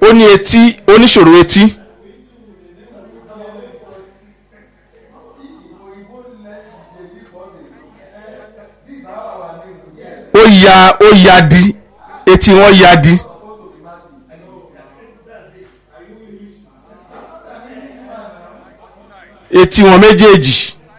ó ní etí oníṣòro etí ó ya ó ya di etí wọn ya di. etí wọn méjèèjì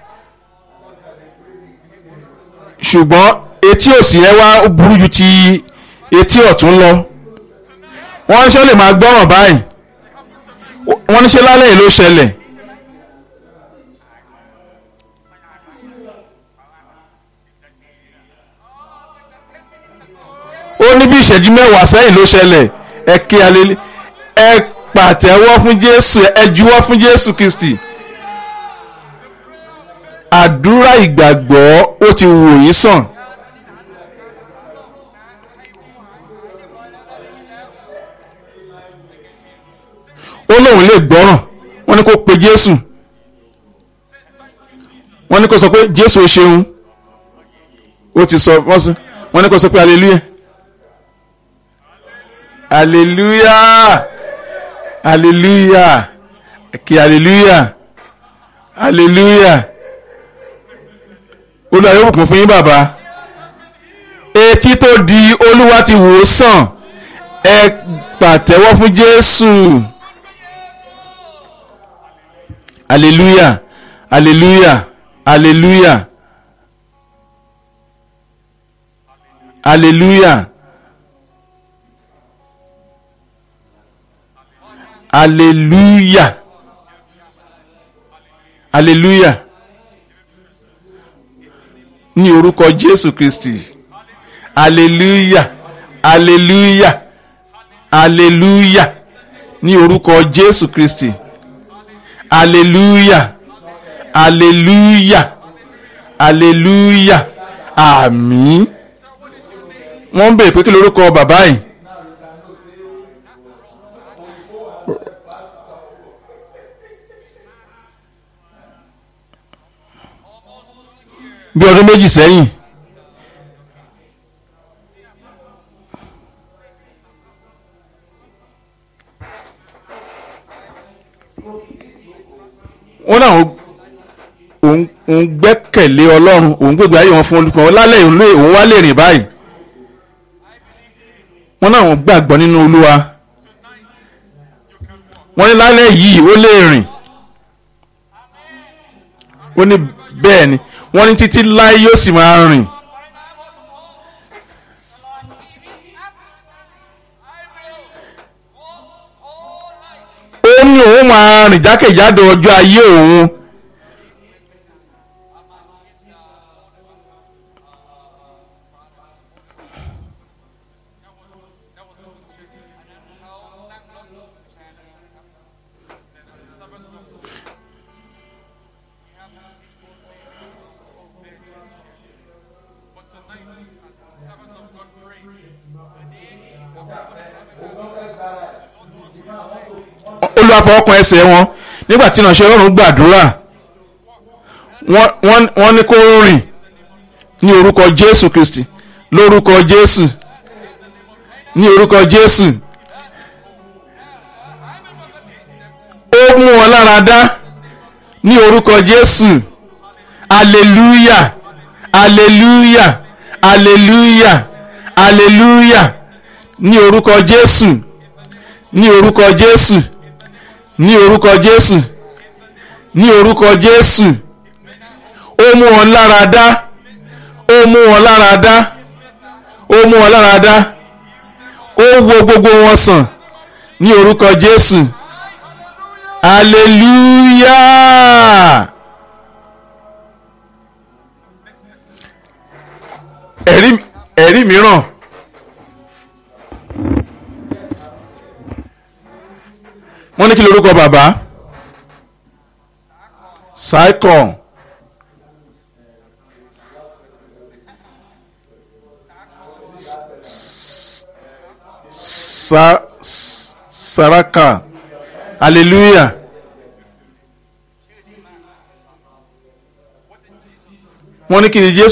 ṣùgbọ́n etí òsì yẹn wá burú ju ti etí ọ̀tún lọ wọ́n ṣe lè máa gbọ́ràn báyìí wọ́n ní ṣe lálẹ́ yìí ló ṣẹlẹ̀ ó ní bí ìṣẹ́jú mẹ́wàá sẹ́yìn ló ṣẹlẹ̀ ẹ kí alẹ́ ẹ pàtẹ́wọ́ fún Jésù ẹ juwọ́ fún Jésù Kristi àdúrà ìgbàgbọ́ ó ti wò yín sàn. ó lóun lè gbọ́ràn wọ́n ní kó pe Jésù wọ́n ní kó sọ pé Jésù ó ṣeun ó ti sọ wọ́n ní kó sọ pé hallelujah hallelujah hallelujah kí hallelujah hallelujah olúwa yóò bùkún fún yín bàbá etí tó di olúwa ti wò ó sàn ẹ pàtẹ́wọ́ fún jésù hallelujah hallelujah hallelujah hallelujah hallelujah hallelujah ní orúkọ jésù kristi hallelujah hallelujah hallelujah ní orúkọ jésù kristi hallelujah hallelujah hallelujah àmín wọ́n ń bèèrè pé kí lorúkọ bàbá yìí. bí ọdún méjì sẹ́yìn wọ́n náà òun gbẹ́kẹ̀lé ọlọ́run òun gbégbé ayé wọn fún olùkọ́ lálẹ́ òun wá lè rìn báyìí wọ́n náà wọ́n gbàgbọ́ nínú olúwa wọ́n ní lálẹ́ yìí ó lè rìn ó ní bẹ́ẹ̀ ni wọ́n ní títí láé yóò sì máa rìn. ó ní òun máa rìn jákèjádò ọjọ́ ayé òun. olúwa fọwọ́kan ẹsẹ̀ wọn nígbà tí ìránṣẹ́ ọlọ́run gbàdúrà wọ́n ní kó rìn ní orúkọ jésù kristi lórúkọ jésù ní orúkọ jésù ó mú wọn lára dá ní orúkọ jésù aleluya aleluya aleluya aleluya ní orúkọ jésù ní orúkọ jésù ní orúkọ jésù ní orúkọ jésù ó mú wọn lára dá ó mú wọn lára dá ó mú wọn lára dá ó wo gbogbo wọn sàn ní orúkọ jésù hallelujah ẹ̀rí ẹ̀rí mìíràn. wọ́n ní kí lorúkọ bàbá saikon sa saraka hallelujah wọ́n ní kí ni jésù.